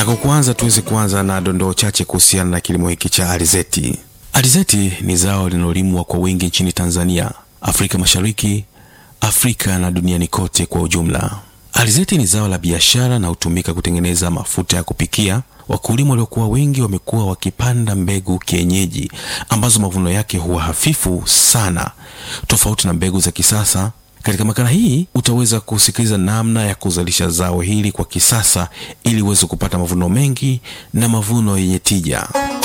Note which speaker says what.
Speaker 1: Na kwa kwanza tuweze kuanza na dondoo chache kuhusiana na kilimo hiki cha alizeti. Alizeti ni zao linalolimwa kwa wingi nchini Tanzania, Afrika Mashariki, Afrika na duniani kote kwa ujumla. Alizeti ni zao la biashara na hutumika kutengeneza mafuta ya kupikia. Wakulima waliokuwa wengi wamekuwa wakipanda mbegu kienyeji ambazo mavuno yake huwa hafifu sana, tofauti na mbegu za kisasa. Katika makala hii utaweza kusikiliza namna ya kuzalisha zao hili kwa kisasa ili uweze kupata mavuno mengi na mavuno yenye tija.